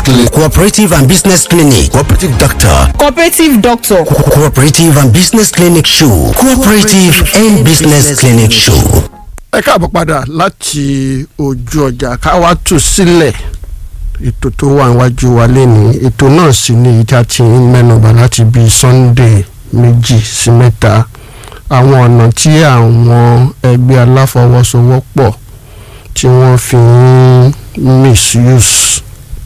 clinic cooperative and business clinic cooperative doctor cooperative doctor Co- cooperative and business clinic show cooperative and business clinic show. ẹ káàbọ̀ padà láti ojú ọjà ká wá tù sílẹ̀ ètò tó wà níwájú wa lẹ́nu ètò náà sì ni èyí tí a ti ń mẹ́nubà láti bíi Sunday méjì sí mẹ́ta àwọn ọ̀nà tí àwọn ẹgbẹ́ aláfọwọ́sowọ́pọ̀ tí wọ́n fi ń misuse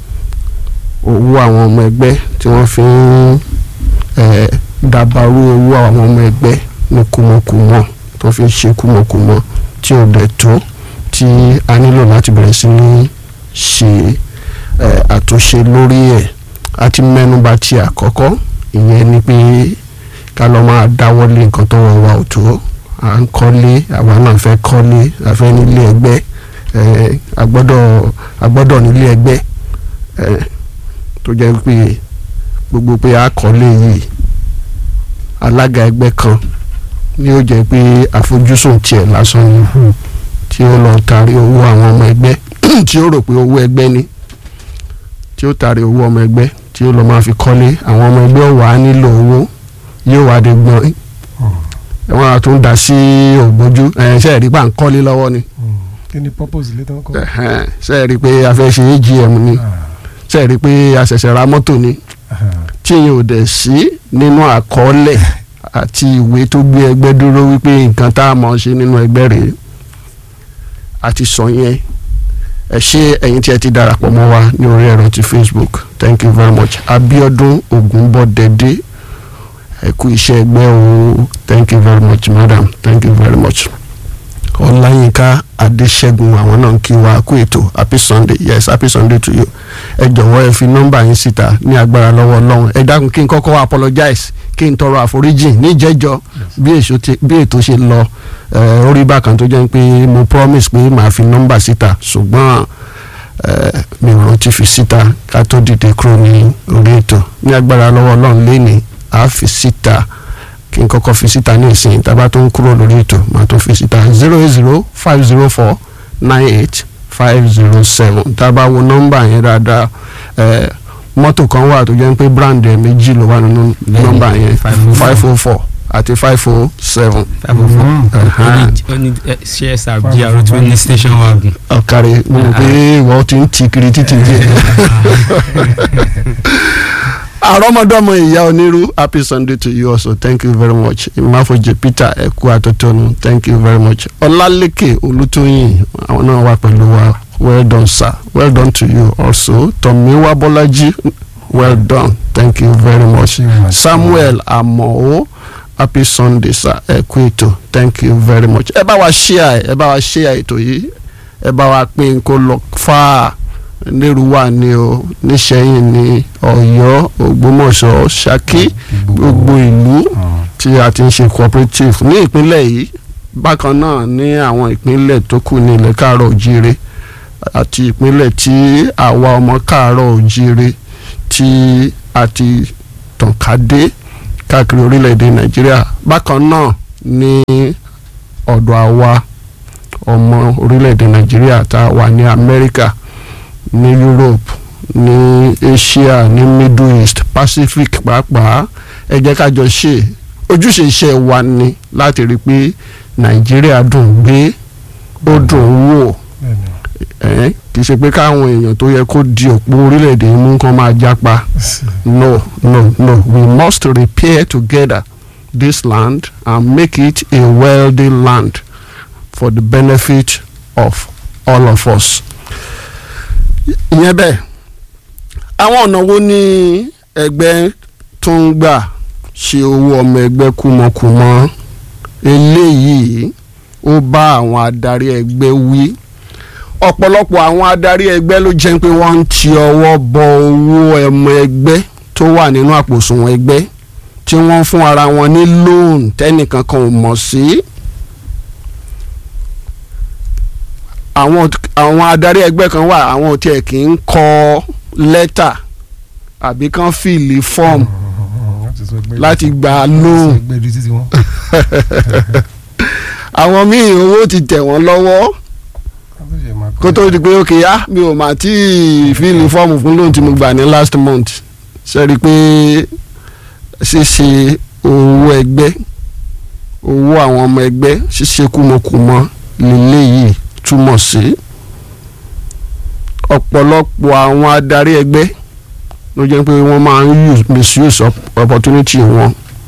owó àwọn ọmọ ẹgbẹ́ tí wọ́n fi ń eh, dàbàrú owó àwọn ọmọ ẹgbẹ́ ní kùmọ̀kùmọ̀ tó fi ń ṣe kùmọ̀kùmọ̀ tí ò dẹ̀ tó tí a nílò láti bẹ̀rẹ̀ sí ní ṣe eh, àtúnṣe lórí ẹ̀ a ti mẹ́nuba ti àkọ́kọ́ ìyẹn ni pé ká lọ máa dáwọ́lé nǹkan tó rọrùn wa ò tó à ń kọ́lé àwa náà fẹ́ kọ́lé a fẹ́ nílé ẹgbẹ́ eh, a gbọ́dọ̀ a gbọ́dọ̀ nílé ẹgbẹ́ eh, tó jẹ́ pé gbogbo pé a kọ́lé yìí alága ẹgbẹ́ kan ni ó jẹ́ pé àfojúsùn tiẹ̀ lásán ni tí ó lọ taari owó àwọn ọmọ ẹgbẹ́ tí ó rò pé owó ẹgbẹ́ ni tí ó taari owó ọmọ ẹgbẹ́ tí ó lọ máa fi kọ́lé àwọn ọmọ ẹgbẹ́ wà á nílò owó yóò wá dé gbọ́n wọn á tún dá sí ògbójú ẹ̀ ṣe é rí pa ń kọ́lé lọ́wọ́ ni kí ni purpose ilé tó ń kọ́. ẹ̀hẹ́n, ṣe é rí pé a fẹ́ ṣe AGM ni ṣe é rí pé a ṣẹ̀ṣẹ̀ ra mọ́tò ni tí yẹn ò dẹ̀ sí nínú àkọọ́lẹ̀ àti ìwé tó gbé ẹgbẹ́ dúró wípé nǹkan tá a mọ̀ ṣe nínú ẹgbẹ́ rèé àti sọ yẹn ẹ ṣé ẹ̀yin tí ẹ ti darapọ̀ mọ́ wa ní orí ẹ̀rọ ti Facebook thank you very much Abiodun Ogunbodede ẹ kú iṣẹ́ ẹgbẹ́ o thank you very much madam thank you very much ọláyínká adéṣẹ́gun àwọn náà ń kí wa kú ètò happy sunday yes happy sunday to you ẹ jọ̀wọ́ ẹ fi nọ́mbà yín síta ní agbára lọ́wọ́ ọlọ́run ẹ dákun kí n kọ́kọ́ apologize kí n tọrọ àforíjì níjẹ́jọ́ bí èso ti- bí ètò ṣe lọ ẹ, orí bákan tó jẹ́ pé mo promise pé màá fi nọ́mbà síta ṣùgbọ́n ẹ, mi ò rántí fi síta ká tó dìde kúrò ní orí ètò ní agbára lọ́wọ́ ọlọ́run lénìí àá fi síta kí n kọ́kọ́ fi síta ní ìsìn tábà tó ń kúrò lórí ètò màá tó fi síta zero eight zero five zero four nine eight five zero seven tábà wo nọ́mbà yẹn dáadáa ẹ mọ́tò kan wà tó jẹ́ pé brand ẹ̀ méjì ló wà nínú nọ́mbà yẹn five oh four àti five oh seven. ó ní csr gr tó ní station wagon. ọ̀kàrẹ̀ mo rò pé ìwọ ti ń ti kiri títì díẹ̀. àrọ́mọdọ́mọ ìyá onírú happy sunday to you also thank you very much ìmáfojì peter ẹ̀kú àtọ́tọ́nu thank you very much ọlálékè olùtóyìn àwọn náà wà pẹ̀lú wa well done sir well done to you also tọ̀míwá bọ́lájí well done thank you very much samuel amọ̀ọ́ happy sunday sir ẹ̀kú ètò thank you very much ẹ bá wa share ẹ bá wa share ètò yìí ẹ bá wa pín kó lọ fáà nírúwà ni o níṣẹ́yìn ni ọ̀yọ́ ògbómọ̀ṣọ́ ṣakí gbogbo ìlú tí a ti ń ṣe cooperative ní ìpínlẹ̀ yìí bákan náà ní àwọn ìpínlẹ̀ tó kù ní ilẹ̀ káàárọ̀ òjíire àti ìpínlẹ̀ tí àwa ọmọ káàárọ̀ òjíire tí a ti tàn ká dé káàkiri orílẹ̀-èdè nàìjíríà bákan náà ní ọ̀dọ̀ àwa ọmọ orílẹ̀-èdè nàìjíríà tá a wà ní amẹ́ríkà ní europe ní asia ní middle east pacific pàápàá ẹ jẹ́ ká jọ ṣe ojúṣe iṣẹ́ wa ni láti rí i pé nàìjíríà dùn gbé ó dùn wò ẹ̀ kì í ṣe pé káwọn èèyàn tó yẹ kó di òpó orílẹ̀-èdè yìí mú kán máa jápa no no no we must repair together this land and make it a wealthy land for the benefit of all of us ìyẹn bẹ́ẹ̀ àwọn ọ̀nà wo ni ẹgbẹ́ tó ń gbà ṣe owó ọmọ ẹgbẹ́ kúmọkùmọ eléyìí ó bá àwọn adarí ẹgbẹ́ wí ọ̀pọ̀lọpọ̀ àwọn adarí ẹgbẹ́ ló jẹ́ pé wọ́n ń ti ọwọ́ bọ owó ọmọ ẹgbẹ́ tó wà nínú àpòsùnwọ̀n ẹgbẹ́ tí wọ́n fún ara wọn ní loan tẹ́nìkan kan ò mọ̀ sí. àwọn àwọn adarí ẹgbẹ́ kan wà àwọn ò tiẹ̀ kì í kọ lẹ́tà àbí kàn fìlì fọ́ọ̀mù láti gba loan àwọn míì owó ti tẹ̀ wọ́n lọ́wọ́ kó tó di pé ókè á mi ò mà tí ì fíìlì fọ́ọ̀mù fún lóun tí mo gbà ní last month ṣe rí i pé ṣíṣe owó ẹgbẹ́ owó àwọn ọmọ ẹgbẹ́ ṣíṣe kúmọkùmọ lélẹ́yìí túmọ̀ sí ọ̀pọ̀lọpọ̀ àwọn adarí ẹgbẹ́ ló jẹ́ pé wọ́n máa ń use misuse op- opportunity wọn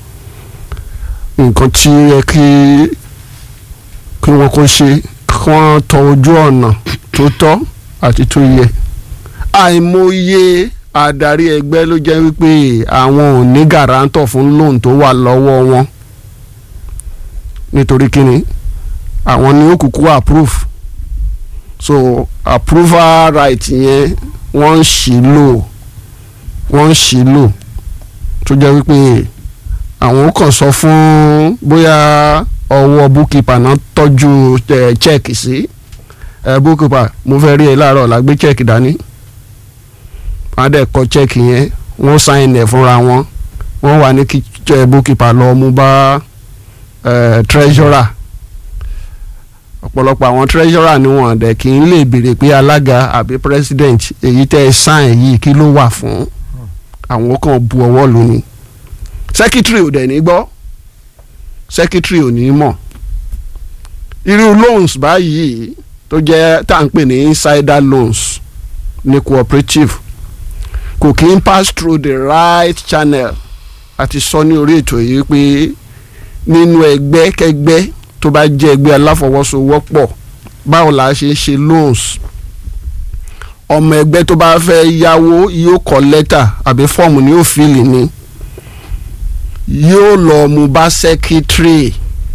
nǹkan tí ó yẹ kí kí wọ́n kó ṣe kí wọ́n tọ ojú ọ̀nà tó tọ́ àti tó yẹ àìmọye adarí ẹgbẹ́ ló jẹ́ wípé àwọn ò ní gàrántọ̀ fún loan tó wà lọ́wọ́ wọn nítorí kíni àwọn ni ó kúkú approve so approval right yẹn wọ́n ń ṣì lò wọ́n ń ṣì lò tó jẹ́ wípé àwọn ó kàn sọ fún bóyá ọwọ́ bookkeeper náà tọ́jú eh, check sí eh, bookkeeper mo fẹ́ rí ẹ láàárọ̀ la gbé check dání wọ́n á dẹ̀ kọ check yẹn wọ́n sign ẹ̀ fúnra wọn wọ́n wà ní kí eh, bookkeeper lọ mú bá eh, treasurer ọ̀pọ̀lọpọ̀ àwọn treasurer ni wọ́n dẹ̀ kì í lè béèrè pé alága àbí president èyí tẹ́ ẹ sign yìí kí ló wà fún àwọn kan bu ọwọ́ lónìí secretary ò dẹ̀ ní gbọ́ secretary ò ní mọ̀ irú loans báyìí tó jẹ́ tá à ń pè ní insider loans ní cooperative kò kí ń pass through the right channel àti sọ ní orí ètò yìí pé nínú ẹgbẹ́ kẹgbẹ́ tó bá jẹ́ ẹgbẹ́ aláfọwọ́sowọ́pọ̀ báwo la ṣe ń ṣe loans ọmọ ẹgbẹ́ tó bá fẹ́ yáwó yóò kọ lẹ́tà àbí fọ́ọ̀mù ni yóò fìlì ni yóò lọ mú bá sẹ́kítírì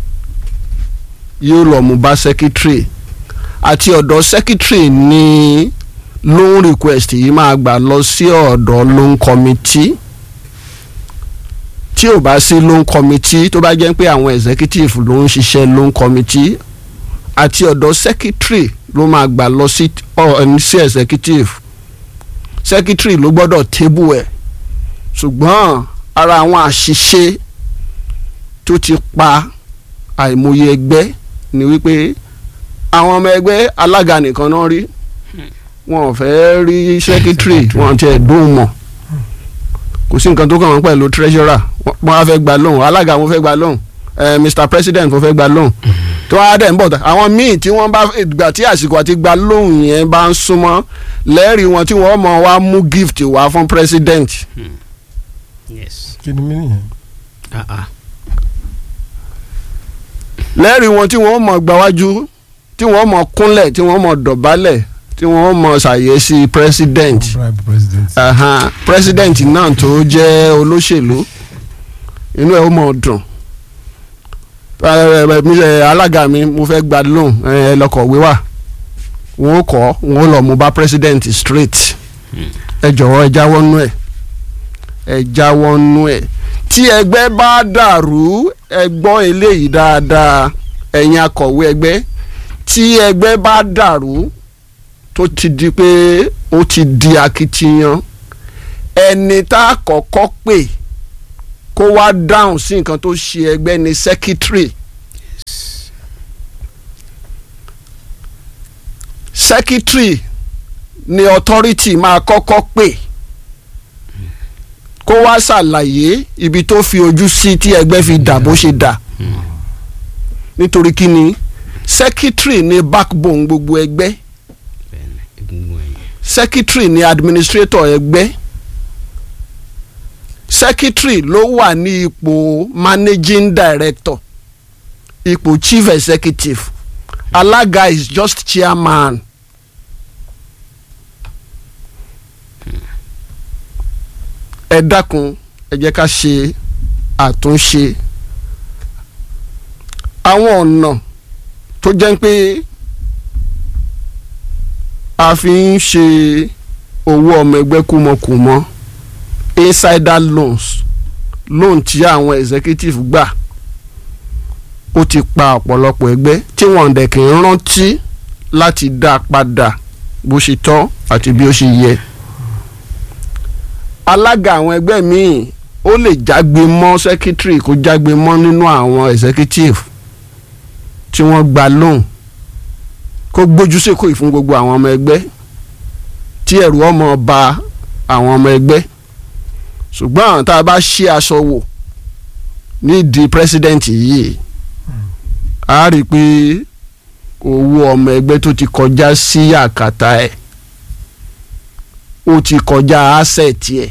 yóò lọ mú bá sẹ́kítírì àti ọ̀dọ̀ sẹ́kítírì ni loan request yìí máa gbà lọ sí ọ̀dọ̀ loan committee tí ò bá sí loan committee tó bá jẹ́ pé àwọn executive ló ń ṣiṣẹ́ loan committee àti ọ̀dọ̀ secretary ló máa gbà lọ sí ọ sí executive secretary ló gbọ́dọ̀ table ẹ̀ ṣùgbọ́n ara àwọn àṣìṣe tó ti pa àìmọye ẹgbẹ́ ni wípé àwọn ọmọ ẹgbẹ́ alága nìkan náà rí wọn ò fẹ́ rí secretary wọn ti ẹ̀ dùn mọ̀ kò sí nǹkan tó kàn wọ́n pẹ̀lú treasurer wọ́n á fẹ́ gba lóhùn alága wọn fẹ́ gba lóhùn eh, mr president wọn fẹ́ gba lóhùn tó wá dẹ̀ ń bọ̀ àwọn míì tí wọ́n bá ìgbà tí àsìkò àti gba lóhùn yẹn bá ń súnmọ́ lẹ́rìí wọn tí wọ́n mọ̀ wá mú gift wá fún president yes. kí ni mí nìyẹn. ah ah lẹ́rìí wọn tí wọ́n mọ̀ gbáwájú tí wọ́n mọ̀ kúnlẹ̀ tí wọ́n mọ̀ dọ̀bálẹ̀ tí wọ́n mọ̀ ṣàyẹ̀sí president bribe president. Aha, president náà tó jẹ́ olóṣèlú inú ẹ̀ ó mọ̀ dùn Eh, eh, mi, eh, alága mi mo fẹ́ gba loan ẹ lọkọ̀wé wà wọn ó kọ́ wọn ó lọ mú bá president straight ẹ jọ̀wọ́ ẹ jáwọ́ nú ẹ̀ ẹ jáwọ́ nú ẹ̀ tí ẹgbẹ́ bá dàrú ẹ gbọ́ eléyìí dáadáa ẹ̀yin akọ̀wé ẹgbẹ́ tí ẹgbẹ́ bá dàrú tó ti di pé ó ti di akitiyan ẹni tá a kọ́kọ́ pè kó wá dáhùn sí nǹkan tó ṣe ẹgbẹ́ ní secretary secretary ni authority máa kọ́kọ́ pè kó wá ṣàlàyé ibi tó fi ojú sí tí ẹgbẹ́ fi dà bó ṣe dà nítorí kí ni secretary ni backbone gbogbo ẹgbẹ́ bẹ́ẹ̀ni egungun ẹ̀yìn secretary ni administrator ẹgbẹ́ secretary ló wà ní ipò managing director ipò chief executive alága is just chairman. ẹ dákun ẹ jẹ́ ká ṣe àtúnṣe àwọn ọ̀nà tó jẹ́ pé a fi ń ṣe owó ọmọ ẹgbẹ́ kúmọkùmọ insider loans loan tí àwọn executive gbà ó ti pa ọ̀pọ̀lọpọ̀ ẹgbẹ́ tí wọ́n dẹ̀ kì í rántí láti dá a padà bó ṣe tọ́ àti bí ó ṣe yẹ alága àwọn ẹgbẹ́ míì ó lè jágbe mọ́ secretary kó jágbe mọ́ nínú àwọn executive tí wọ́n gba loan kó gbójú sékò yìí fún gbogbo àwọn ọmọ ẹgbẹ́ tí ẹ̀rù ọmọ ba àwọn ọmọ ẹgbẹ́ ṣùgbọ́n àwọn tá a bá ṣí aṣọ wò nídìí president yìí a rí i pé owó ọmọ ẹgbẹ́ tó ti kọjá sí àkàtà ẹ̀ ó ti kọjá asset ẹ̀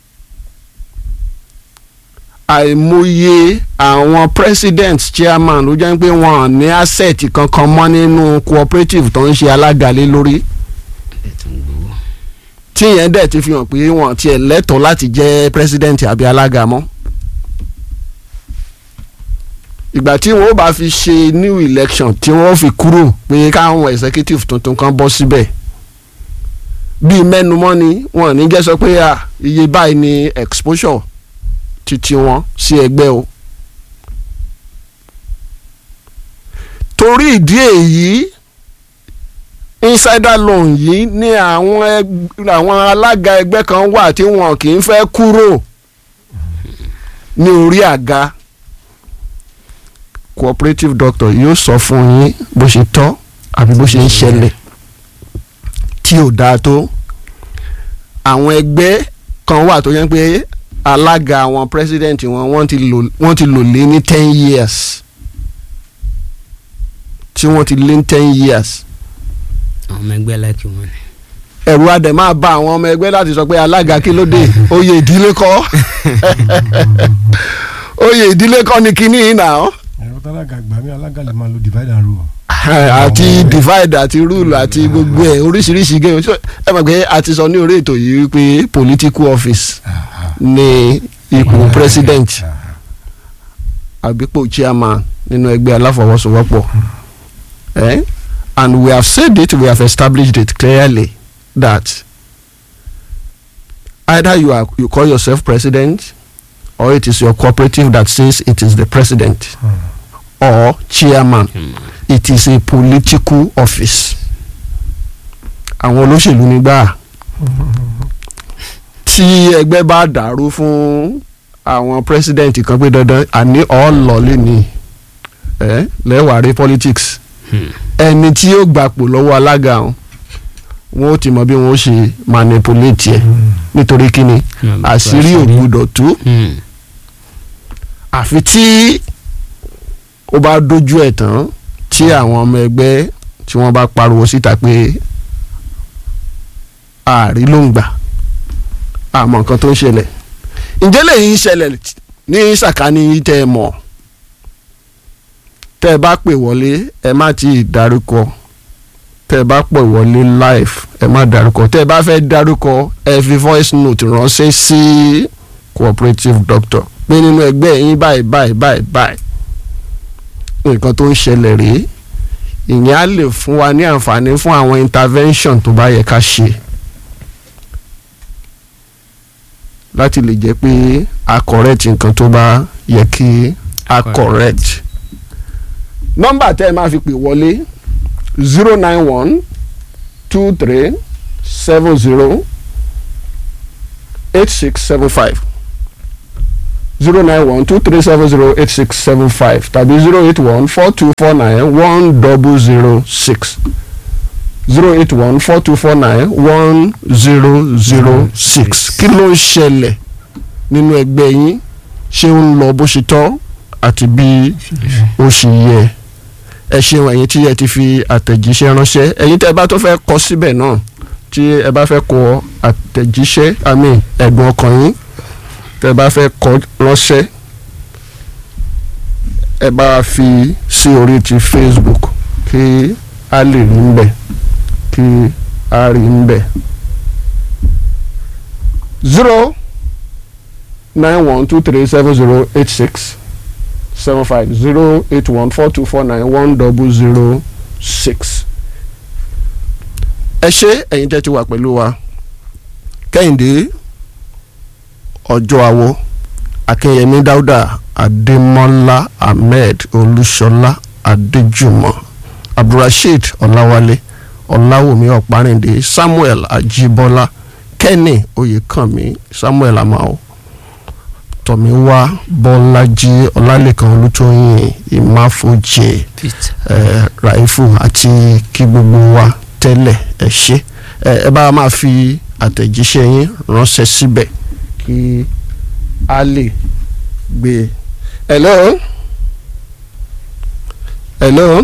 àìmọye àwọn president chairman ló jẹ́ pé wọ́n ò ní asset kankan mọ́ nínú cooperative tó ń ṣe alága lé lórí tí yẹn dẹ̀ ti fi hàn pé wọ́n tiẹ̀ lẹ́tọ̀ọ́ láti jẹ́ president àbí alága mọ́ ìgbà tí wọ́n bá fi ṣe new election tí wọ́n fi kúrò pé káwọn executive tuntun kan bọ́ síbẹ̀ bíi mẹ́numọ́ ni wọ́n ní jẹ́ sọ pé à iye báyìí ni exposure títí wọn sí ẹgbẹ́ o torí ìdí èyí insider loan yìí ní àwọn ẹg- àwọn alága ẹgbẹ́ kan wà tí wọn kì í fẹ́ kúrò ní orí àga cooperative doctor yóò sọ fún yín bó ṣe tọ́ àbí bó ṣe ń ṣẹlẹ̀ tí ò dáa tó àwọn ẹgbẹ́ kan wà tó yẹn pé alága àwọn president wọn wọ́n ti lò wọ́n ti lò lé ní ten years tí wọ́n ti lé ní ten years àwọn ọmọ ẹgbẹ́ láìkí wọn ni. ẹ̀rù adẹ̀ máa bá àwọn ọmọ ẹgbẹ́ láti sọ pé alága kí ló dé oyè ìdílé kọ́ oyè ìdílé kọ́ ni kinní yìí nà ọ́ ẹ̀rọ tálága gbà mí alága lè máa lo divide and rule. àti divide àti rule àti gbogbo ẹ̀ oríṣiríṣi game So, ẹ mọ̀ pé a ti sọ ní orí ètò yìí wípé political office ní ipò president àbípò chairman nínú ẹgbẹ́ aláfọwọ́sowọ́pọ̀ eh? and we have said it we have established it clearly that either you are you call yourself president or it is your cooperative that says it is the president or chairman it is a political office àwọn olóṣèlú nígbà tí ẹgbẹ́ bá dàrú fún àwọn president kan pé dandan àní ọ̀ọ́lọ́lé ni ẹ lẹ́wàá rí politics ẹni tí yóò gbapò lọ́wọ́ alága wọn wọn ó ti mọ bí wọn ó ṣe manipulate ẹ nítorí kíni àṣírí ò gbúdọ̀ tú Hmm. àfi tí ó bá dojú ẹ̀ tán tí àwọn ọmọ ẹgbẹ́ tí wọ́n bá pariwo síta pé ààrí ló ń gbà àmọ́ nǹkan tó ń ṣẹlẹ̀ ǹjẹ́ lèyí ń ṣẹlẹ̀ ní sàkání yìí tẹ́ ẹ mọ̀ tẹ́ ẹ bá pè wọlé ẹ má ti dárúkọ tẹ́ ẹ bá pè wọlé live ẹ má dárúkọ tẹ́ ẹ bá fẹ́ dárúkọ ẹ fi voice note ránṣẹ́ sí cooperative doctor pé nínú ẹgbẹ́ yín báyìí báyìí báyìí báyìí nǹkan tó ń ṣẹlẹ̀ rèé ìyẹn á lè fún wa ní àǹfààní fún àwọn intervention tó bá yẹ ká ṣe láti lè jẹ́ pé a correct nǹkan tó bá yẹ kí a correct. nọ́mbà tẹ́ ẹ máa fi pè wọlé zero nine one two three seven zero eight six seven five zero nine one two three seven zero eight six seven five tàbí zero eight one four two four nine one double zero six zero eight one four two four nine one zero zero six kí ló ń ṣẹlẹ̀ nínú ẹgbẹ́ yín ṣé ó ń lọ bó ṣe tọ́ àti bí ó ṣe yẹ ẹ ṣeun ẹ̀yin tí ẹ ti fi àtẹ̀jíṣẹ́ ránṣẹ́ ẹ̀yin tẹ́ ẹ bá tó fẹ́ kọ síbẹ̀ náà tí ẹ bá fẹ́ kọ àtẹ̀jíṣẹ́ àmì ẹ̀gbọ́n ọkàn yín tẹ́ ẹ bá fẹ́ kọ ránṣẹ́ ẹ bá fi sí orí ti Facebook kí a lè rí ń bẹ̀ kí a rí ń bẹ̀. zero nine one two three seven zero eight six seven five zero eight one four two four nine one double zero six. ẹ ṣé ẹ̀yin tẹ́ ti wà pẹ̀lú wa kẹ́hìndé ọjọ́ àwọ̀ akínyẹmí dáúdà adémọ́lá ahmed olúṣọlá adéjùmọ̀ abdulrasheed ọláwálé ọláwùmí ọ̀párìndé samuel ajíbọ́lá kenny oyèkànmí samuel amao tọ̀míwá bọ́lájí ọlálẹ́kan olútóyìn ìmáfojì Pete. eh, raifu àti kí gbogbo wa tẹ́lẹ̀ ẹ ṣe ẹ ẹ bá máa fi àtẹ̀jíṣẹ́ yín ránṣẹ́ síbẹ̀ kí a lè gbé e. hello hello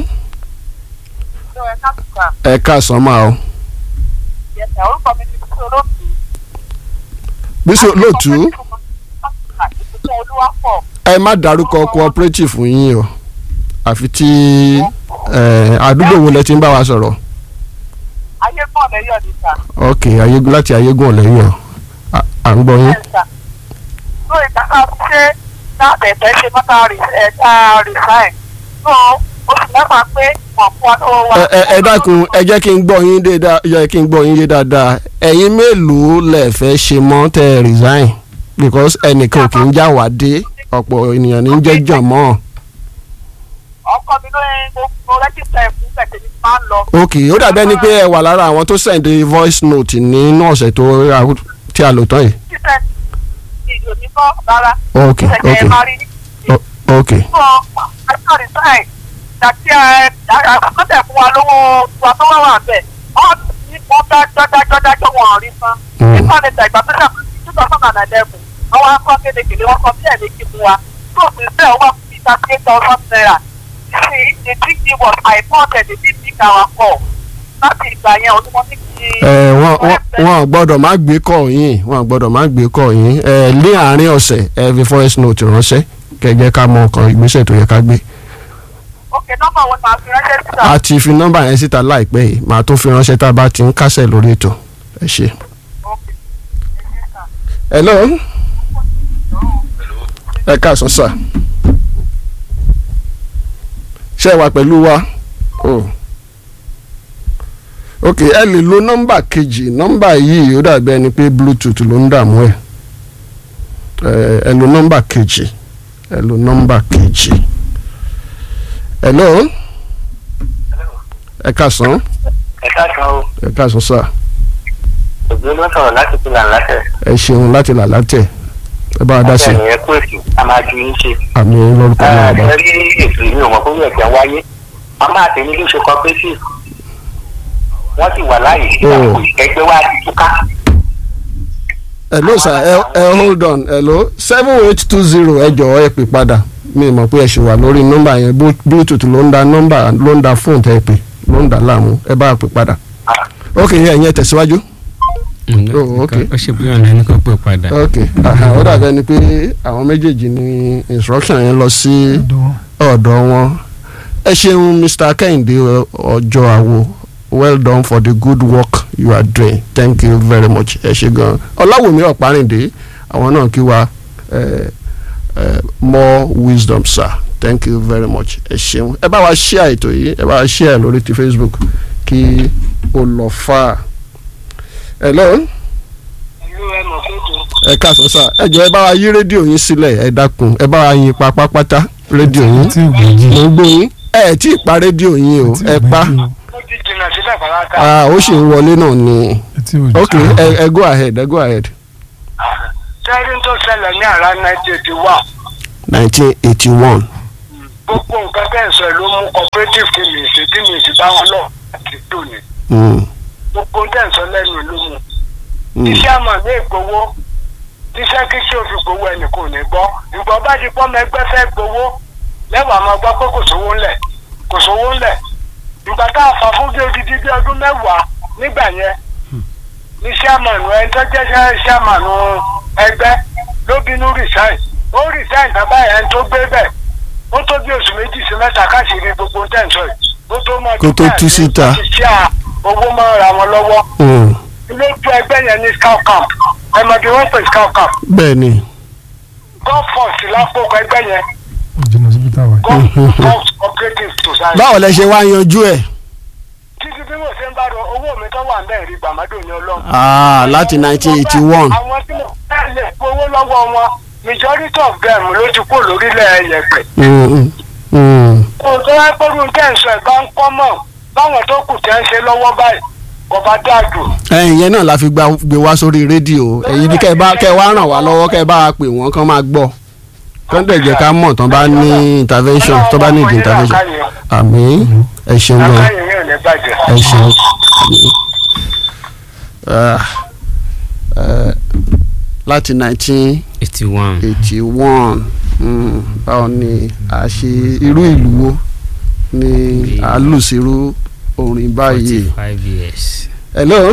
ẹ káàsán máa o bísí olóòtú ẹ má dárúkọ cooperative yín o àfi tí eh, àdúgbò wo lẹ ti ń bá wa sọ̀rọ̀ ayé pọ̀ lẹ́yọ̀ ní sà. ok ayégún láti ayégún ọ̀lẹ́yìn à à ń gbọ́ yín. bẹ́ẹ̀ sà. tó ìtàkà ṣe láàbẹ̀tẹ̀ ṣe mọ́tà ẹ̀ka resign. tó oṣù mẹ́fà pé wọ́n fún wa lọ́wọ́ wa. ẹ ẹ ẹ dákun ẹ jẹ́ kí n gbọ́ yín dé dáa yẹ kí n gbọ́ yín yé dáadáa ẹ̀yin mélòó lẹ fẹ́ ṣe mọ́ tẹ́ ẹ resign because ẹnìkan kì í já wá dé ọ̀pọ̀ ènìyàn ní í jẹ́ jàn mọ́ ọkọ mi ló ń gbogbo rẹ́jísítà ẹ̀fún pẹ̀tẹ́ ní máa ń lọ. ok ó dàbí ẹni pé ẹ wà lára àwọn tó send voice note nínú ọ̀sẹ̀ tó tí a lò tán yìí títẹ̀ ìjò ní kọ́ rárá. ok ìṣẹ̀kẹ̀ ok ẹ̀ máa rí ní o- ok fún ẹ̀ka resign. dàtí àkọsẹ̀ fún wa lówó wa tó wà wà bẹ̀. wọ́n ní wọ́n dájọ́ dájọ́ dájọ́ wọn ò rí san. Mm. nípa ní ìgbà tó ṣàkóso two thousand and eleven àwọn akọ́ kédekèlé wọn kọ bí ẹ̀ méjì fún wa. tó fi bẹ́ẹ̀ wọ́n fi thirty eight thousand naira. see the big deal was I bought the big big our call. láti ìgbà yẹn ọdún wọn ti di. ẹ wọn wọn wọn gbọ́dọ̀ má gbé kọ yín wọn gbọ́dọ̀ má gbé kọ yín ẹ ní àárín ọ̀sẹ̀ ẹ fi voice note ránṣẹ́ kẹjẹ ká mọ ọkàn ìgbésẹ̀ tó yẹ ká gbé ok nọ́mbà wọn máa fi ránṣẹ́ síta. a ti fi nọ́mbà yẹn síta láìpẹ́ yìí màá tó fi ránṣẹ́ tá a bá ti ń kásẹ̀ lórí ètò ẹ ṣe. ok ẹ ṣe sà. hello ẹ káàsán sà ṣé ẹ wà pẹ̀lú wa o ok ẹ lè lo nọ́mbà kejì nọ́mbà yìí ó dàbí ẹni pé bluetooth ló ń dààmú ẹ ẹ ẹ lo nọ́mbà kejì ẹ lo nọ́mbà kejì hello ẹ káàsán ẹ káàsán o ẹ káàsán sà òbí ló sọ̀rọ̀ láti fi là láṣẹ. ẹ ṣeun láti là látẹ̀ ẹ bá wa dá sí ọ̀sẹ̀ nìyẹn kó èsì a máa ju yín ṣe. àmì lórúkọ náà bá. ẹ rí ètò yìí ò mọ̀ kó yẹ kí a wáyé a máa tẹ̀ ní iléeṣẹ́ cooperative wọ́n sì wà láàyè Oh. ẹgbẹ́ wa ti túká. hello sir ẹ ẹ hold on hello seven eight two zero ẹ jọ̀ọ́ ẹ pè padà mi mọ̀ pé ẹ ṣì wà lórí nọ́mbà yẹn Blu- bluetooth ló ń da nọ́mbà ló ń da fóònù tẹ́ ẹ pè ló ń da láàmú ẹ bá a pè padà ok ẹ̀yin ẹ tẹ̀síwájú Oh, okay. ó ṣe bí ọ̀nà ẹni kan pè padà. ok aha, ó dàbí ẹni pé àwọn méjèèjì ní instruction yẹn lọ sí ọ̀dọ̀ wọn ẹ ṣeun mr kẹ́hìndé ọjọ́ àwo well done for the good work you are doing thank you very much ẹ ṣe gan ọláwùmí ọ̀párìndé àwọn náà kí wa eh, eh, more wisdom sir thank you very much ẹ ṣeun ẹ bá wa share ètò yìí ẹ bá wa share lórí ti facebook kí o lọ fà á hello ìlú ẹ mọ̀ pé tó ẹ káàsán sá ẹ jọ ẹ bá wa yí rédíò yín sílẹ̀ ẹ dákun ẹ bá wa yín pa pápátá rédíò yín tí ò gbèjì mo ń gbọ́ yín ẹ tí ì pa rédíò yín o ẹ pa ó ti jìnnà síbẹ̀ pàápàá. ah ó sì ń wọlé náà ni tí ò gbèjì ok ẹ ẹ go ahead ẹ go ahead sẹ́yìn tó ṣẹlẹ̀ ní àrà nineteen eighty one nineteen eighty one gbogbo nǹkan tẹ̀ ń sọ ló mú cooperative kí mi ṣe tí mi sì bá wọn lọ àti tòní gbogbo tẹ̀ ń sọ lẹ́nu ló mú. iṣẹ́ àmọ̀ ní ìgbowó iṣẹ́ kí ṣé o fi gbowó ẹnì kò ní gbọ́ ìgbọ́ bá di pọ́nmọ ẹgbẹ́ fẹ́ gbowó lẹ́wàá máa gbọ́ pé kò sówó ńlẹ̀ kò sówó ńlẹ̀ ìgbà tá a fà fún bí odidi bí ọdún mẹ́wàá nígbà yẹn ní sẹ́mọ̀nù ẹni tó jẹ́ sẹ́mọ̀nù ẹgbẹ́ ló bínú resign ó resign tàbá ẹni tó gbé bẹ̀ ó tó bí oṣù méjì sí mẹ́ta káṣíìrí gbogbo tẹ̀sán yìí ó tó mọ Kó tó tú síta. ṣe owó máa ra wọn lọ́wọ́ lójú ẹgbẹ́ yẹn ní scout camp ẹ mọ̀ bí wọ́n pè scout camp bẹ́ẹ̀ ni golf force lápòkọ ẹgbẹ́ yẹn jìnnà síbi táwa yìí. golf force cooperative society. báwo lẹ ṣe wá yanjú ẹ títí bí mo ṣe ń bá rọ owó mi tó wà ń bẹ́ẹ̀ rí gbàmádò ní ọlọ́run. ah láti nineteen eighty one àwọn tí mo fẹ́ lè gbowó lọ́wọ́ wọn majority of them ló ti kó lórílẹ̀ yẹ̀pẹ̀. kò tó wá pẹ́rù tẹ̀sán ẹ̀ bá ń kọ́ mọ̀ báwọn tó kù tẹ́ ń ṣe lọ́wọ́ báyìí kọba dáàdù ẹ̀yìn yẹn náà la fi gba- gbé wá sórí rédíò èyí ni kẹ́ ẹ bá kẹ́ ẹ wá ràn wá lọ́wọ́ kẹ́ ẹ bá wa pè wọ́n kán máa gbọ́ kán dẹ̀ jẹ́ ká mọ̀ tán bá ní intervention tó bá ní ìdí intervention àmín ẹ ṣeun gan akáyọ̀ yóò ní bàjẹ́. ẹ ṣeun àmín. Ah, eh, láti nineteen eighty one eighty one báwo ni a ṣe irú ìlú wo ni a lù sí irú orin báyìí. forty five years. hello.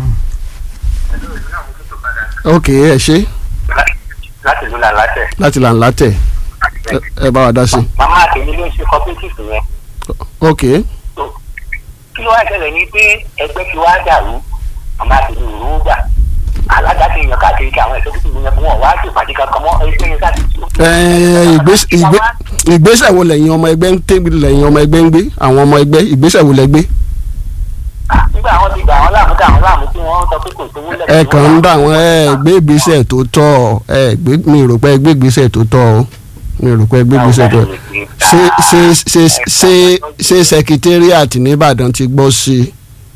ok ẹ ṣe láti ìlú làlátẹ̀. láti là ń látẹ̀ ẹ- ẹ bá wa dá sí. màmá àtẹ̀mí ló ń ṣe cooperative yẹn. ok kí ló wá ṣẹlẹ̀ ní pé ẹgbẹ́ ti wá dàrú màmá àtẹ̀mí ò rówó gbà. alága ti yan káàkiri kí àwọn ẹ̀ṣọ́ tuntun yẹn fún wọn wá sí ìpàdé kankan mọ́ ẹgbẹ́ yẹn sáà ti tú. ẹ, ìgbés- ìgbé- ìgbésẹ̀ wo lẹ́yìn ọmọ ẹgbẹ́ ń tẹ́ lẹ́yìn ọmọ ẹgbẹ́ ń gbé àwọn ọmọ ẹgbẹ́ ìgbésẹ̀ wo lẹ gbé. nígbà wọn ti gbà wọn láàmú dà wọn láàmú tí wọn sọ pé kò sówó lẹ́yìn. ẹ kàn ń dà wọ́n ẹ gbé ìgbésẹ̀ tó tọ́ ẹ gbé mi rò pé ẹ gbé ìgbésẹ̀ tó tọ́ o mi rò pé ẹ gbé ìgbésẹ̀ tó tọ́ ṣé ṣé ṣé ṣé ṣé secretariat nìbàdàn ti gbọ́ sí i.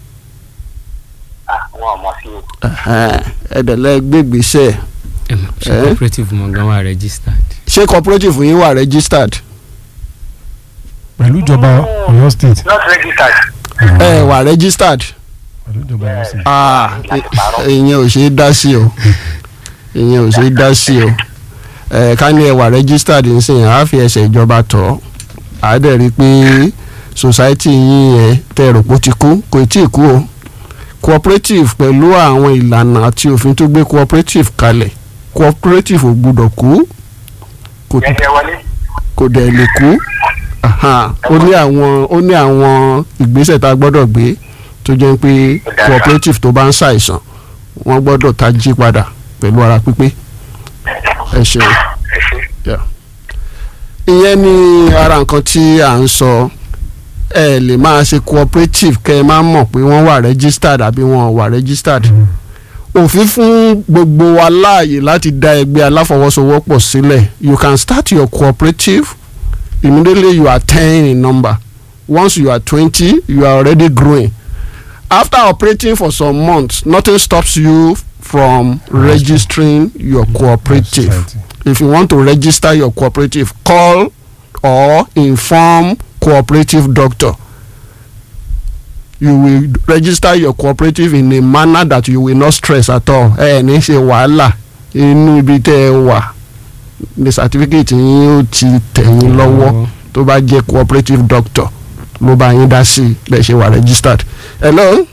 àwọn ọmọ sí o. ẹ̀ẹ́dẹ̀lẹ́ gbégbèsè Em, ṣe Eh? cooperative mọ̀ gan wà registered. ṣé cooperative yín wà registered pẹ̀lú ìjọba Ọ̀yọ́ state not registered. ẹ wà registered pẹ̀lú ìjọba Ọ̀yọ́ state. ah i- ìyẹn ò ṣeé dá sí o ìyẹn ò ṣeé dá sí o ẹ ká ní ẹ wà registered nsìn á fi ẹsẹ̀ ìjọba tọ̀ á dẹ̀ rí i pé society yín yẹn tẹ́ ẹ rò pé ó ti kú kò tí ì kú o cooperative pẹ̀lú àwọn ìlànà àti òfin tó gbé cooperative kalẹ̀ cooperative ò gbúdọ̀ kú kò yẹn jẹ wọlé. kò dẹ̀ lè kú Aha, ó ní àwọn ó ní àwọn ìgbésẹ̀ tá a gbọ́dọ̀ gbé tó jẹ́ pé cooperative tó bá ń ṣàìsàn wọ́n gbọ́dọ̀ tají padà pẹ̀lú ara pípé ẹ ṣeun ẹ ṣe. Yeah. ìyẹn ni ara nǹkan tí à ń sọ ẹ lè máa ṣe cooperative kẹ́ ẹ máa mọ̀ pé wọ́n wà registered àbí wọn ò wà registered òfin fún gbogbo wa láàyè láti dá ẹgbẹ́ aláfọwọ́sowọ́pọ̀ sílẹ̀ you can start your cooperative immediately you are ten in number once you are twenty you are already growing after operating for some months nothing stops you from registering your cooperative Society. if you want to register your cooperative call or inform cooperative doctor you will register your cooperative in a manner that you will not stress at all ẹ ní ṣe wàhálà inú ibi tẹ́ ẹ wà ní certificate yín ó ti tẹ̀ yín lọ́wọ́ tó bá jẹ́ cooperative doctor ló bá yín dá sí bẹ́ẹ̀ ṣe wà registered. hello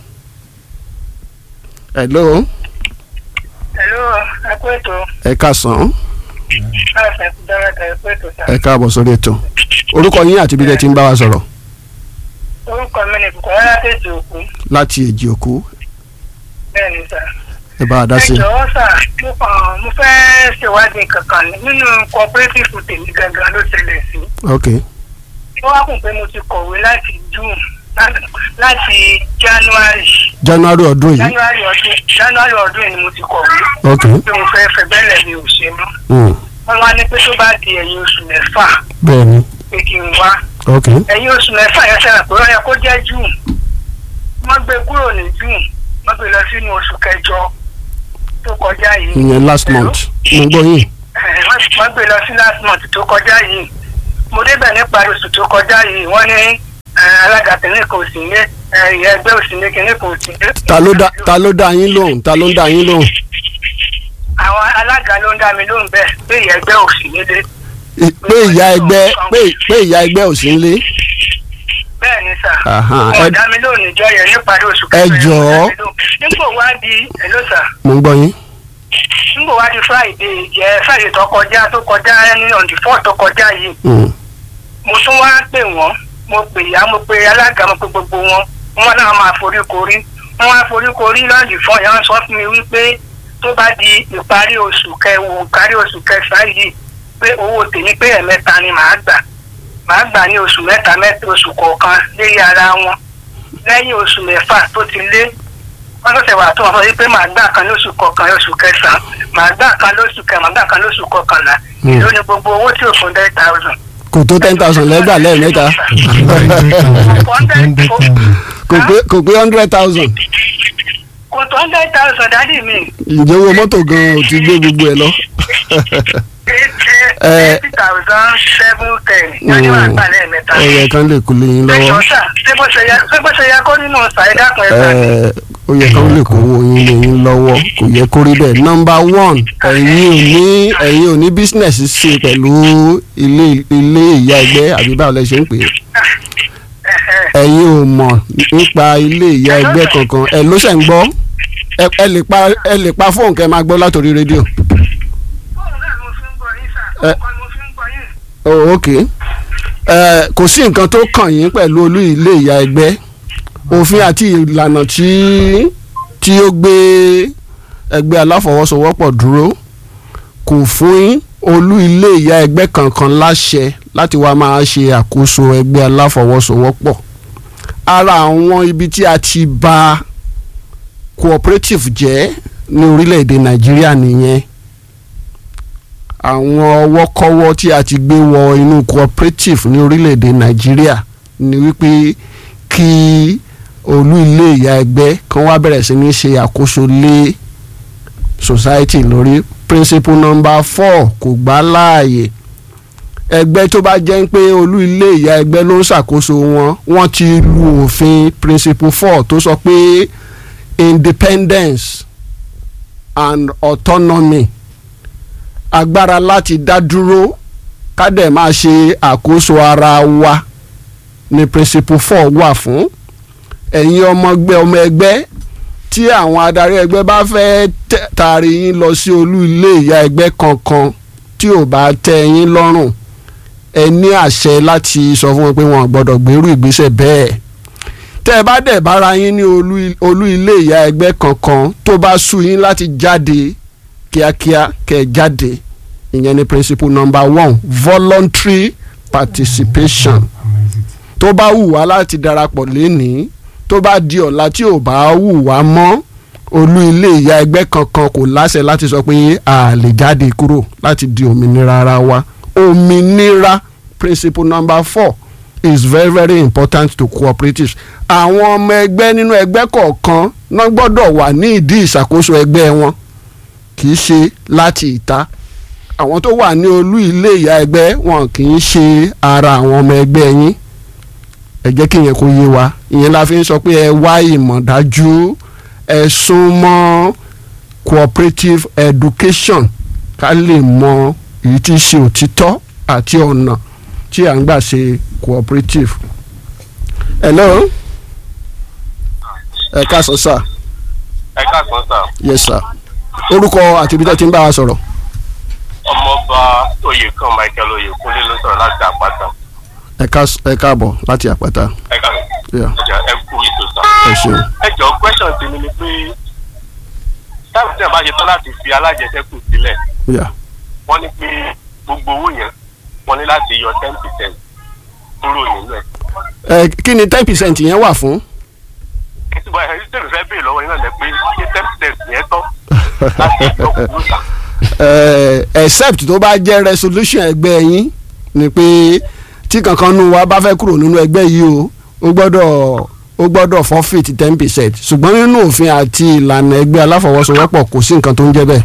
hello hello ẹ kú ètò ẹ káàsán káàsán ẹ kú dáradà ẹ kú ètò sá. ẹ káàbọ̀ sórí ètò orúkọ yín àti ibi tẹ́ ti ń bá wa sọ̀rọ̀ orúkọ mi ni bukola látẹ̀jì òkú láti èjì òkú bẹ́ẹ̀ ni sá. ẹ bá a dá ẹ sí i. jọ̀wọ́ sà mo kàn mo fẹ́ ṣèwádìí kankan ni nínú cooperative tèmi gangan ló ṣẹlẹ̀ sí. ok ó wá kùn pé mo ti kọ̀wé láti june láti- láti january january ọdún yìí january ọdún january ọdún yìí ni mo ti kọ̀wé ok pé mo fẹ́ fẹ́ bẹ́lẹ̀ mi ò ṣe mọ́. mm. wọ́n wá ní pé tó bá di ẹ̀yìn oṣù mẹ́fà bẹ́ẹ̀ ni pé kí n wá ok ẹ̀yìn oṣù mẹ́fà yẹn sẹ́yìn pé ó yẹ kó jẹ́ june wọ́n gbé kúrò ní june wọ́n gbé lọ sínú oṣù kẹjọ tó kọjá yìí. ìyẹn last Hello? month mo gbọ́ yín Ẹ̀, wọ́n wọ́n gbé lọ sí last month tó kọjá yìí mo débẹ̀ nípa oṣù tó kọjá yìí wọ́n ní ẹ̀, alága tẹ̀lé kò sí ní ẹ̀, ìyẹn ẹgbẹ́ òsì ní kinní kò sí ní. ta ló dá ta ló dá yín lóhùn ta ló ń dá yín lóhùn àwọn alága ló ń dá mi lóhùn bẹ́ẹ̀ pé ìyẹn ẹgbẹ́ òsì nílé I- pé ìyá ẹgbẹ́ pé pé ìyá ẹgbẹ́ ò sí nílé bẹ́ẹ̀ ni sà Aha, wọ́n ẹ- dá mi lóhùn níjọ́ yẹn níparí oṣù Ẹ kẹfà yẹn, jọ̀ọ́. wọ́n dá mi lóhùn. nígbò wá di èló sà mo ń gbọ́ yín nígbò wá di friday jẹ́ friday tó kọjá tó kọjá ní on the four tó kọjá yìí Mm. mo tún wá pè wọ́n mo pè ya mo pe alága mo pe gbogbo wọn wọn náà máa forí korí wọn wá forí korí lọ́ọ̀dì fún ìyá wọn sọ fún mi wípé tó bá di ìparí oṣù kẹwò ìparí oṣù kẹsàn-án yìí pé owó tèmi pé ẹ̀mẹ́ta ni màá gbà màá gbà ní oṣù mẹ́ta mẹ́ta oṣù kọ̀ọ̀kan lérí ara wọn lẹ́yìn oṣù mẹ́fà tó ti lé wọ́n tó ṣẹ̀wà tó wọn sọ wípé màá gbà kan lóṣù kọ̀ọ̀kan oṣù kẹsàn-án màá gbà kan lóṣù kẹ màá gbà kan lóṣù kọ̀ọ̀kanlá Hmm. èló ni gbogbo owó tí ò fún ten thousand kò tó ten thousand lẹ́gbàá lẹ́ẹ̀mẹ́ta kò pé kò pé hundred thousand kò tó hundred thousand dádì mi. ǹjẹ́ owó mọ́tò gan-an ò ti gbé gbogbo ẹ̀ lọ. Eh. eighty thousand seven ten yọjú wà gbà lẹ́ẹ̀mẹ́ta. ẹyẹ kan lè kú léyìn ẹ lọ́wọ́ jọ sà ṣé bó ṣe yẹ ṣé bó ṣe yẹ kó nínú ọ̀sà ẹ dákun ẹ sà. Eh, ó yẹ kán lè kówó yín léyìn lọ́wọ́ kò yẹ kó rí bẹ́ẹ̀. nọmba one ẹ̀yin ò ní ẹ̀yin ò ní bísínẹ̀sì ṣe pẹ̀lú ilé ilé ìyá ẹgbẹ́ àbí báwo lẹ ṣe ń pè é. ẹ̀yin ò mọ̀ nípa ilé ìyá ẹgbẹ́ kankan ẹ ló ṣẹ̀ ń gbọ́ ẹ ẹ lè pa ẹ lè pa fóònù kẹ́ ẹ máa gbọ́ látòrí rédíò. fóònù náà mo fi ń gbọ́ yín sà Eh. fóònù kan mo fi ń gbọ́ yín. oh ok ẹ kò sí nǹkan tó kàn yín pẹ̀lú olú ilé ìyá ẹgbẹ́ òfin àti ìlànà tí tí ó gbé ẹgbẹ́ aláfọwọ́sowọ́pọ̀ dúró kò fún yín olú ilé ìyá ẹgbẹ́ kankan láṣẹ láti wá máa ṣe àkóso ẹgbẹ́ aláfọwọ́sowọ́pọ̀ ara àwọn ibi tí a ti bà cooperative jẹ́ ní orílẹ̀-èdè nàìjíríà nìyẹn àwọn ọwọ́kọ́wọ́ tí a ti gbé wọ inú cooperative ní orílẹ̀-èdè nàìjíríà ni wípé kí olú ilé ìyá ẹgbẹ́ kan wá bẹ̀rẹ̀ sí ní ṣe àkóso lé society lórí principle number four kò gbà láàyè ẹgbẹ́ tó bá jẹ́ pé olú ilé ìyá ẹgbẹ́ ló ń ṣàkóso wọn wọ́n ti lu òfin principle four tó sọ pé independence and autonomy agbára láti dá dúró ká dẹ̀ máa ṣe àkóso ara wa ní principle four wà fún ẹ̀yin ọmọ ẹgbẹ́ ọmọ ẹgbẹ́ tí àwọn adarí ẹgbẹ́ bá fẹ́ tẹ- taari yín lọ sí olú ilé ìyá ẹgbẹ́ kankan tí ò bá tẹ́ yín lọ́rùn ẹ ní àṣẹ láti sọ fún wọn pé wọn ò gbọ́dọ̀ gbèrú ìgbésẹ̀ bẹ́ẹ̀ tẹ́ ẹ bá dẹ̀ bára yín ní olú olú ilé ìyá ẹgbẹ́ kankan tó bá sú yín láti jáde kíákíá kẹ́ ẹ jáde ìyẹn ni principle number one voluntary participation tó bá wù wá láti darapọ̀ lénìí tó bá di ọ̀la tí ò bá wù wá mọ́ olú ilé ìyá ẹgbẹ́ kankan kò láṣẹ láti sọ pé a lè jáde kúrò láti di òmìnira ara wa òmìnira principle number four is very very important to cooperatives àwọn ọmọ ẹgbẹ́ nínú ẹgbẹ́ kọ̀ọ̀kan náà gbọ́dọ̀ wà ní ìdí ìṣàkóso ẹgbẹ́ wọn kì í ṣe láti ìta àwọn tó wà ní olú ilé ìyá ẹgbẹ́ wọn kì í ṣe ara àwọn ọmọ ẹgbẹ́ yín ẹ jẹ́ kí ìyẹn kó yé wa ìyẹn la fi ń sọ pé ẹ wá ìmọ̀ dájú ẹ sún mọ́ cooperative education ká lè mọ èyí tí í ṣe òtítọ́ àti ọ̀nà tí à ń gbà ṣe cooperative. hello ẹ káàsán sir ẹ káàsán sà yes sir orúkọ àti ibi tẹ́ ti ń bá wa sọ̀rọ̀ ọmọọba oyèkan michael oyèkúnlé ló sọ̀rọ̀ láti àpáta ẹ ká- ẹ káàbọ̀ láti àpáta ẹ káàsán Yeah. ẹ jọ ẹ kú ètò sà. ẹ ṣeun ẹ jọ question tèmi ni pé táwọn tí wọn bá ṣe tán láti fi alájẹsẹ́kù sílẹ̀ Yeah. wọ́n ní pé gbogbo owó yẹn wọ́n ní láti yọ ten percent kúrò nínú ẹ̀. ẹ kí ni ten percent yẹn wà fún. ìtumọ̀ ẹ̀ ṣe fẹ́ béèrè lọ́wọ́ yín náà lẹ pé ṣé ten percent yẹn tán láti yọ kúrò sà. Eh, except tó bá jẹ́ resolution ẹgbẹ́ yín ni pé tí kankan nu wa bá fẹ́ kúrò nínú ẹgbẹ́ yìí o ó gbọ́dọ̀ ó gbọ́dọ̀ forfeit ten percent ṣùgbọ́n nínú òfin àti ìlànà ẹgbẹ́ aláfọwọ́sowọ́pọ̀ kò sí nǹkan tó ń jẹ́ bẹ́ẹ̀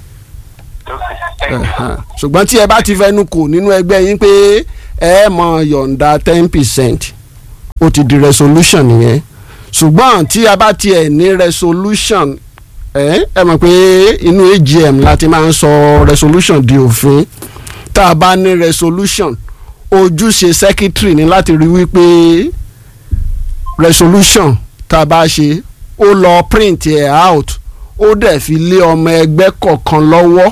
Ẹ̀hán. ṣùgbọ́n tí ẹ bá ti fẹnu kò nínú ẹgbẹ́ yín pé ẹ mọ yọ̀ǹda ten percent ó ti di resolution nìyẹn ṣùgbọ́n tí a bá tiẹ̀ ní resolution ẹ ẹ mọ̀ pé inú AGM láti máa ń sọ resolution di òfin tá a bá ní resolution ojúṣe secretary ní láti rí wípé resolution tá a bá ṣe ó lọ print ẹ̀ out ó dẹ̀ fi lé ọmọ ẹgbẹ́ kọ̀ọ̀kan lọ́wọ́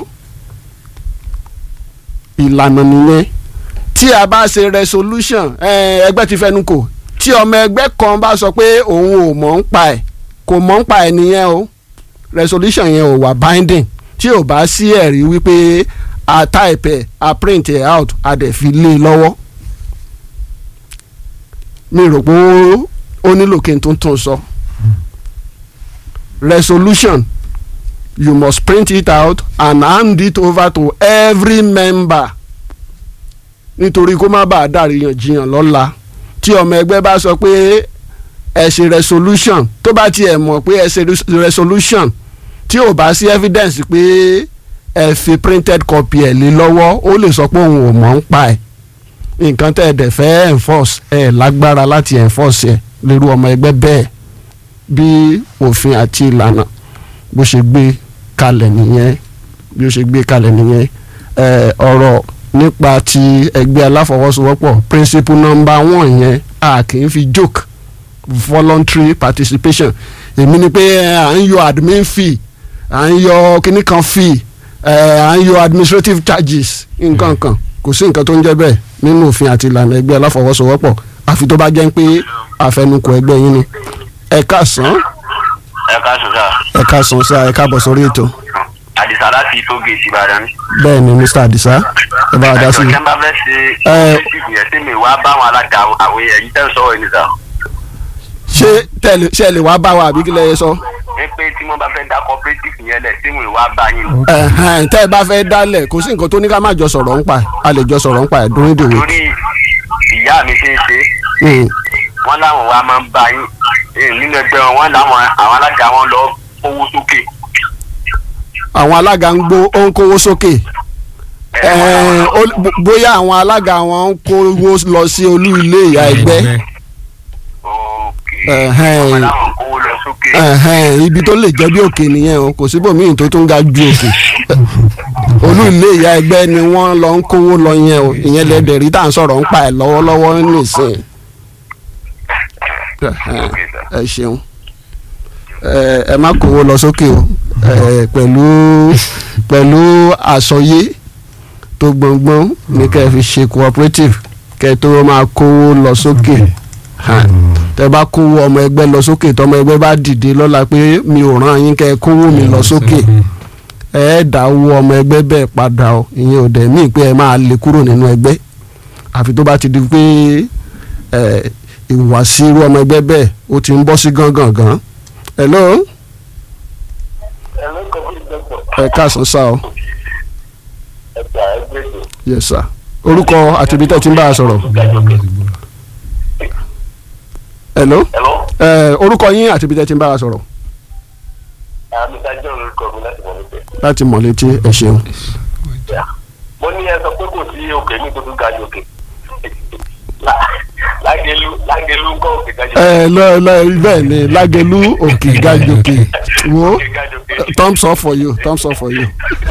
ìlànà nìyẹn tí a bá ṣe resolution eh, ẹgbẹ́ ti fẹnu kò tí ọmọ ẹgbẹ́ kan bá sọ pé òun ò mọ̀ ń pa ẹ̀ kò mọ̀ ń pa ẹ̀ nìyẹn o resolution yẹn ò wà binding tí ò bá sí ẹ̀rí wípé a type ẹ̀ a print ẹ̀ out a dẹ̀ fi lé e lọ́wọ́ mi rò pé ó- ó nílò kí n tún tún sọ resolution you must print it out and hand it over to every member nítorí kó má bàa dàríyànjiyàn lọ́la tí ọmọ ẹgbẹ́ bá sọ pé ẹ ṣe resolution tó bá tiẹ̀ mọ̀ pé ẹ ṣe res- resolution tí ò bá sí evidence pé ẹ fi printed copy ẹ̀ lé lọ́wọ́ ó lè sọ pé òun ò mọ̀ ń pa ẹ̀ nǹkan tẹ́ ẹ dẹ̀ fẹ́ enforce ẹ lágbára láti enforce ẹ̀ lérú ọmọ ẹgbẹ́ bẹ́ẹ̀ bí òfin àti ìlànà bó ṣe gbé kalẹ̀ nìyẹn bí ó ṣe gbé kalẹ̀ nìyẹn ẹ, ọ̀rọ̀ nípa ti ẹgbẹ́ aláfọwọ́sowọ́pọ̀ principle number one yẹn a kì í fi joke voluntary participation èmi ni pé ẹ, à ń yọ admin fee à ń yọ kíní kan fee ẹ, à ń yọ administrative charges nǹkan kan kò sí nǹkan tó ń jẹ́ bẹ́ẹ̀ nínú òfin àti ìlànà ẹgbẹ́ aláfọwọ́sowọ́pọ̀ àfi tó bá jẹ́ pé àfẹnukò ẹgbẹ́ yín ni ẹ káàsán ẹ ká sùn sá ẹ káàsán sí ẹ káàbọ̀ sórí ètò àdìsá láti tó gèèsì ìbàdàn. bẹ́ẹ̀ ni mr adisa ẹ bá wa dá sí i. ẹjọ kí n bá fẹ́ ṣe Ẹ- ìṣègùn yẹn sí mi wá bá àwọn alága àwọn ẹ̀yìn tẹ́ ń sọ̀rọ̀ ẹni sá. ṣé tẹ̀lé ṣe lè wá bá wa àbí kí lẹ yẹ sọ. ní pé tí wọ́n bá fẹ́ dá cooperative yẹn lẹ̀ sí mi wá bá yín. Ẹ̀hẹ́n, tẹ́ ẹ bá fẹ́ dálẹ̀ kò sí nǹkan tó ní ká má jọ sọ̀rọ̀ ń pa ẹ̀ a lè jọ sọ̀rọ̀ ń pa ẹ̀ during the week. torí ìyá mi ṣe ń ṣe Mm. wọ́n láwọn wa máa ń bá yín Eh, nínú ẹgbẹ́ wọn wọ́n láwọn àwọn alága wọn lọ kówó sókè. àwọn alága ń gbó ó ń kówó sókè Eh, wọ́n Ẹ̀ẹ́n, láwọn ó- bó- bóyá àwọn alága wọn ń kówó lọ sí olú ilé ìyá ẹgbẹ́ Okay. Ẹ̀hẹ́n. wọ́n láwọn kówó lọ sókè. Ẹ̀hẹ́n, ibi tó lè jẹ́ bí òkè nìyẹn o kò síbòmíì tó tún ga ju òkè olú ilé ìyá ẹgbẹ́ ni wọ́n lọ ń kówó lọ yẹn o ìyẹn lẹ́dẹ̀ rí tá à ń sọ̀rọ̀ ń pa ẹ̀ lọ́wọ́lọ́wọ́ nìsín Ẹ̀hẹ́n, Okay, sir. ẹ ṣeun ẹ ẹ má kówó lọ sókè o ẹ pẹ̀lú pẹ̀lú àsọyé tó gbọ̀ngbọ̀n ní kẹ́ ẹ fi ṣe cooperative kẹ́ ẹ tó máa kówó lọ sókè hàn tẹ bá kówó ọmọ ẹgbẹ́ lọ sókè tọmọ ẹgbẹ́ bá dìde lọ́la pé mi ò ràn yín kẹ́ ẹ kówó mi lọ sókè ẹ ẹ dáwó ọmọ ẹgbẹ́ bẹ́ẹ̀ padà o ìyẹn ò dẹ̀ mí pé ẹ máa lè kúrò nínú ẹgbẹ́ àfi tó bá ti di pé ẹ ìhùwàsí irú ọmọ ẹgbẹ́ bẹ́ẹ̀ ó ti ń bọ́ sí gángan gan. hello ẹ káàsán sá o yes sir orúkọ àti ibi tẹ́ ti ń bá a sọ̀rọ̀ hello Hello? ẹ orúkọ yín àti ibi tẹ́ ti ń bá a sọ̀rọ̀ àmì ìdájọ́ orúkọ mi láti mọ̀ nípa. láti mọ̀ létí ẹ ṣeun. mo ní ẹ sọ pé kò sí òkè ní tó tún ga jù òkè Lá- lágẹlú lágẹlú ń kọ́ òkè ga jù ẹ lọ lọ bẹ́ẹ̀ ni lágẹ̀lú òkè gàjòkè wo òkè ga jù òkè. thumbs up for you thumbs up for you.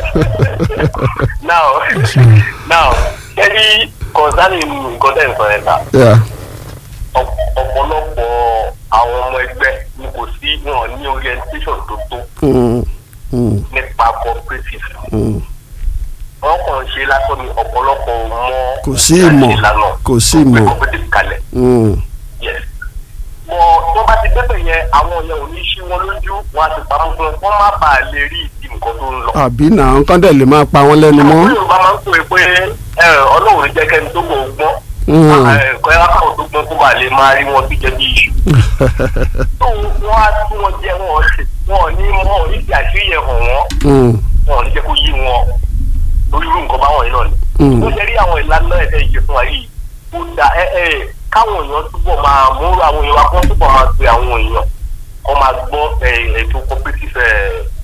now now ẹni concerning nǹkan tẹ̀ ń sọ yẹn ta Yeah. ọ̀p- ọ̀pọ̀lọpọ̀ àwọn ọmọ ẹgbẹ́ ni kò sí wọn ní orientation tó tó Mm, mm, nípa cooperative mm. wọn kàn ń ṣe lásán ní ọ̀pọ̀lọpọ̀ ò mọ Kò sí ìmọ̀, ìlànà kò sí tó gbé ìmọ̀. cooperative kalẹ̀ Mm. yes mọ tó bá ti débẹ̀ yẹn àwọn yẹn ò ní ṣí wọn lójú wọn á ti pamọ́ fún wọn kó má bàa lè rí ìdí nǹkan tó ń lọ. àbí náà nǹkan dẹ̀ lè máa pa wọ́n lẹ́nu mọ́. àwọn Yorùbá máa ń pè é pé ẹ, Ọlọ́run ní jẹ́ kẹ́ni tó kò gbọ́n Mm. ẹ̀kọ́ ẹ̀rọ káwọn tó gbọ́n kó bàa lè máa rí wọn bí jẹ́ bí iṣu. tó wọn á tún wọn jẹ wọn ò ṣe wọn ò ní wọn ò ní ti àṣírí yẹn hàn wọn Mm, wọn ò ní jẹ́ kó yí wọn lórí irú nǹkan báwọn yìí náà ni. Mm. ó ṣe rí àwọn ìlànà ẹ̀dẹ̀ ìṣe fún wa yìí ó da ẹ ẹ káwọn èèyàn túbọ̀ máa múrò àwọn èèyàn wa kó túbọ̀ máa pe àwọn èèyàn kó máa gbọ́ ẹ, ètò cooperative ẹ,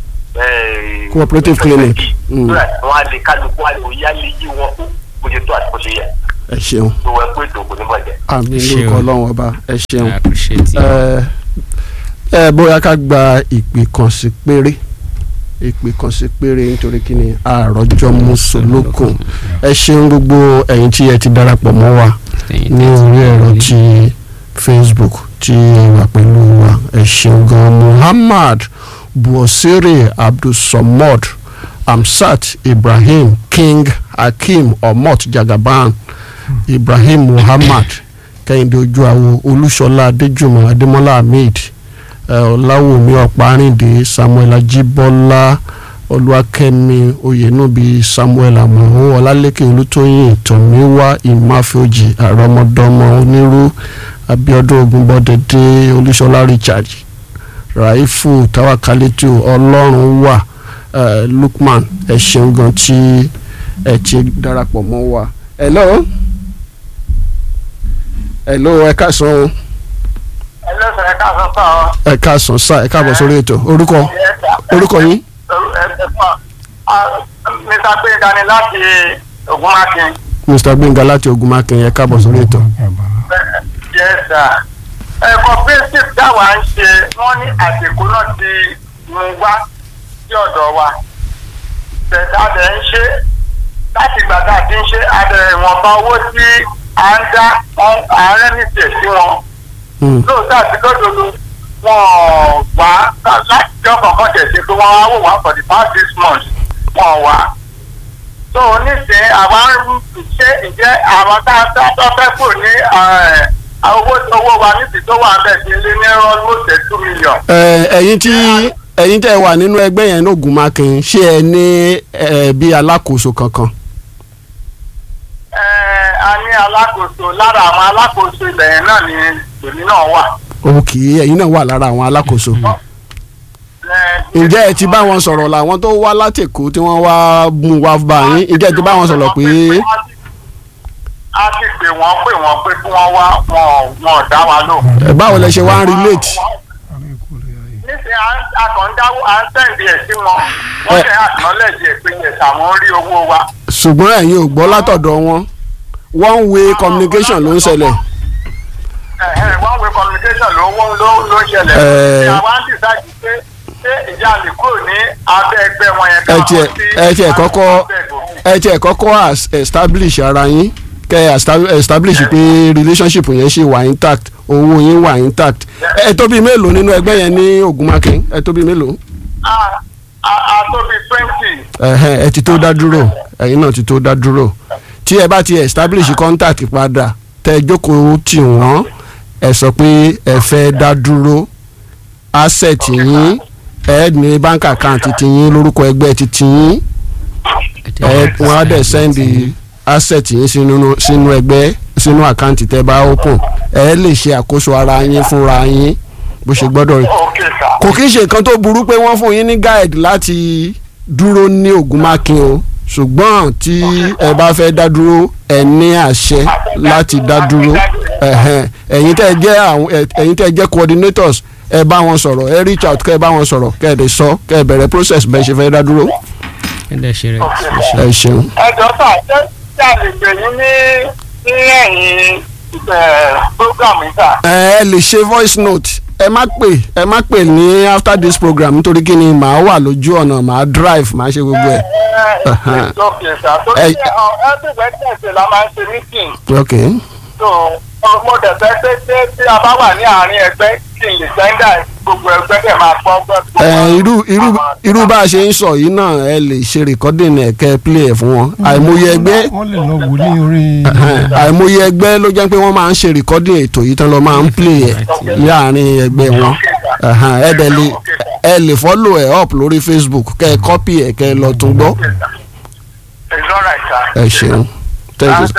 ẹ, Cooperative clinic. Mm. so that wọn á lè kálukú á lè òye á lè yí wọn tó bó ṣe tó àti bó ṣe yẹ ẹ ṣeun tó wẹ pé ètò kò ní bàjẹ́. àmì Ṣeun. lórúkọ ọlọ́run ọba ẹ ṣeun. I appreciate you. ẹ ẹ bóyá ká gba ìpè kan sí péré ìpè kan sí péré nítorí kí ni àròjọ mùsùlùkùn ẹ ṣeun gbogbo ẹ̀yin tí ẹ ti darapọ̀ mọ́ wa ní orí ẹ̀rọ ti facebook tí ẹ wà pẹ̀lú wa ẹ ṣeun gan muhammad buosiri abdulsamad amsat ibrahim king hakeem omot jagaban ibrahim muhammad kẹ́hìndé ojúawo olúṣọlá adéjùmọ̀ adémọ́lá hamid ẹ, ọláwùmí ọ̀párìndé samuel ajíbọ́lá olúwakẹ́mi oyènúbi samuel amọ̀hún ọlálékè olútóyìn tọ̀míwá ìmáfíòjì àrọ́mọdọ́mọ onírú abiodun ogunbọ́dẹdẹ olúṣọlá richard raifu tawakalitu ọlọ́run wà ẹ, lukman ẹ ṣeun gan tí ẹ ti darapọ̀ mọ́ wa. hello hello ẹ káàsán o ẹ lọ́sàn ẹ káàsán sọ ọ. ẹ káàsán sá ẹ káàbọ̀ sórí ètò orúkọ orúkọ yín mr gbẹ̀ngà ni láti ogunmakin. mr gbẹ̀ngà láti ogunmakin ẹ káàbọ̀ sórí ètò. yes sir. ẹ cooperative táwa ń ṣe wọ́n ní àsìkò náà ti mú wá sí ọ̀dọ̀ wa. bẹ̀ẹ̀ta dẹ̀ ń ṣe láti ìgbà tá a ti ń ṣe adẹ̀ ìwọ̀nba owó tí à ń dá àárẹ̀ nìṣẹ̀ sí wọn Hmm. lóòótọ́ àti lódodo wọn wá láti jọ kọ̀ọ̀kan tẹ̀sí pé wọ́n wá wò wá for the past six months wọn wá. tó o nísìnyí àwa ń ṣe ìjẹ́ àwọn tá a tá a fẹ́ kù ní eh, owó owó wa níbi tó wà bẹ́ẹ̀ ti lé ní almost two million. Ẹ, ẹ̀yin tí ẹ̀yin tẹ́ wà nínú ẹgbẹ́ yẹn ní ogunmakin ṣé ẹ ní ẹ bí alákòóso kankan. Eh, a ní alákòóso lára àwọn alákòóso ilẹ̀ yẹn náà ni èmi náà wà. òkè ẹ̀yin náà wà lára àwọn alákòóso. Eh, ǹjẹ́ ẹ ti bá wọn sọ̀rọ̀ làwọn tó wá láti Èkó tí wọ́n wá mú wá bá yín ǹjẹ́ ẹ ti bá wọn sọ̀rọ̀ pé a ti pè wọ́n pè wọ́n pé kí wọ́n wá wọn ò- wọn ò dá wa lò. ẹ, báwo lẹ ṣe wá ń relate. níṣẹ́ àkàndáwó à ń tẹ̀lé ẹ̀ sí wọn wọ́n ṣe acknowledge ẹ̀ pé yẹn àwọn rí owó wa. ṣùgbọ́n ẹ̀yin ò gbọ́ látọ̀dọ̀ wọn one way communication ló ń ṣẹlẹ̀. Ẹ̀hẹ́n, one way communication ló ló ló ló ṣẹlẹ̀. Eh. ṣé àwa ń decide pé ṣé ìjà lè kúrò ní abẹ́ ẹgbẹ́ wọn yẹn ẹ tiẹ̀ ẹ tiẹ̀ kọ́kọ́ abẹ́ ìgòkè. ẹ tiẹ̀ kọ́kọ́ as- establish ara yín kẹ́ ẹ esta- establish pé relationship yẹn ṣì wà intact owó yín wà intact ẹ tó bíi mélòó nínú ẹgbẹ́ yẹn ní Ògùnmákin ẹ tó bíi mélòó a a- a tó bí twenty. ẹ̀hẹ́n, ẹ ti tó dá dúró ẹ̀yin náà ti tó dá dúró tí ẹ bá ti establish contact padà tẹ ẹ jókòó tì wọ́n ẹ sọ pé ẹ fẹ́ dá dúró asset yín ẹ ní bank account ti yín lórúkọ ẹgbẹ́ ti ti yín ẹ wọ́n á dẹ̀ send asset yín sínú sínú ẹgbẹ́ sínú àkáǹtì tẹ́ bá open ẹ lè ṣe àkóso ara yín fúnra yín bó ṣe gbọ́dọ̀ rí ok sir. kò kí ń ṣe nǹkan tó burú pé wọ́n fún yín ní guide láti dúró ní Ògùnmákin o ṣùgbọ́n tí ẹ bá fẹ́ dá dúró ẹ ní àṣẹ láti dá dúró ẹ̀hẹ́n. ẹ̀yin tẹ́ ẹ jẹ́ àwọn ẹ- ẹ̀yin tẹ́ ẹ jẹ́ coordinators ẹ bá wọn sọ̀rọ̀ ẹ reach out kẹ́ ẹ bá wọn sọ̀rọ̀ kẹ́ ẹ dẹ̀ sọ kẹ́ ẹ bẹ̀rẹ̀ process bẹ́ẹ̀ ṣe fẹ́ dá dúró ẹ̀dẹ̀ ṣe rẹ̀ ẹ ṣeun. ẹ jọ sà ṣé ṣé a lè pè yín ní ní ẹ̀yìn program yìí sà. ẹ ẹ lè ṣe voice note ẹ má pè ẹ má pè ní after this program nítorí kí ni màá wà lójú ọ̀nà màá drive màá ṣe gbogbo ẹ̀. ẹ ok sà torí Ẹ- pé every wednesday la máa ń ṣe meeting ok so mo dẹ̀ fẹ́ pé pé tí a bá wà ní àárín ẹgbẹ́ kí n lè sẹ́ńdà gbogbo ẹgbẹ́ dẹ̀ máa gbọ́ gbọ́. ẹ irú irú irú bá a ṣe ń sọ yìí náà ẹ lè ṣe recording ẹ̀ kẹ́ ẹ play ẹ̀ fún wọn àìmọye ẹgbẹ́ wọ́n lè lọ wò ní orí. ẹhẹn, àìmọye ẹgbẹ́ ló jẹ́ pé wọ́n máa ń ṣe recording ètò yìí tán lọ máa ń play ẹ̀ láàrin ẹgbẹ́ wọn ẹhẹn, ẹ dẹ̀ lè ẹ lè follow ẹ̀ up lórí Facebook kẹ́ ẹ copy ẹ̀ kẹ́ ẹ lọ tún gbọ́ it's all right sir. ẹ ṣeun thank you.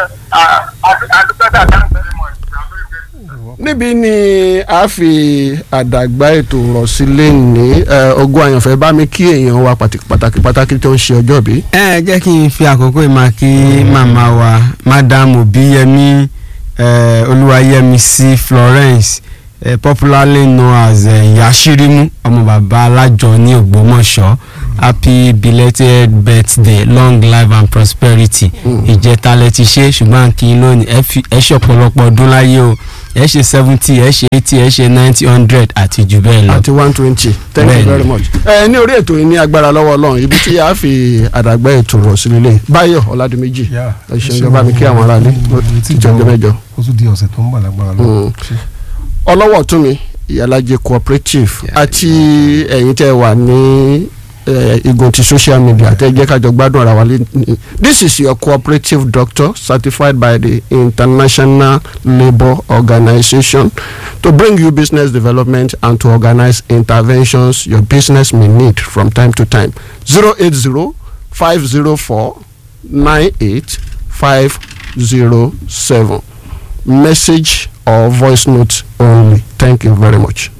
adúgbò thank you very much. I'm very grateful. níbi ni a fi àdàgbà ètò rọ̀ sí lẹ́ni ogun àyànfẹ́ bá mi kí èèyàn wa pàtàkì pàtàkì pàtàkì tó ń ṣe ọjọ́ bí. ẹ jẹ́ kí n fi àkókò ìmọ̀ kí màmá wa madam obiyemi eh, olúwayẹmísí florence eh, popularly known as eh, yashirimu ọmọ bàbá alájọ ní ògbómọ̀ṣọ́ happy belated birthday long life and prosperity ìjẹta lẹ ti ṣe ṣùgbọ́n kí n lónìí ẹ fi- ẹ ṣe ọ̀pọ̀lọpọ̀ ọdún láyé o ẹ ṣe seventy ẹ ṣe eighty ẹ ṣe ninety hundred àti jù bẹ́ẹ̀ lọ. àti one twenty thank you Bẹ́ẹ̀ni. very much. ẹ ní orí ètò yìí ní agbára lọ́wọ́ ọlọ́run ibi tí a fi àdàgbà ètò rọ̀ sí lélẹ̀ báyọ̀ ọ̀làdìmẹ́jì Yeah. ẹ ṣeun ìjọba mi kí àwọn aráalé tíjọ ọjọ́ mẹ́jọ. ó tún di ọ̀sẹ̀ tó ń bà lágbára lọ. Mm. ọlọ́wọ́ tún mi ìyálàjẹ cooperative àti ẹ̀yin tẹ́ wà ní eh, igun ti social media tẹ́ jẹ́ kájọ gbádùn ara wa lé ní. this is your cooperative doctor certified by the international labour organization to bring you business development and to organize interventions your business may need from time to time zero eight zero five zero four nine eight five zero seven message or voice note only. Thank you very much.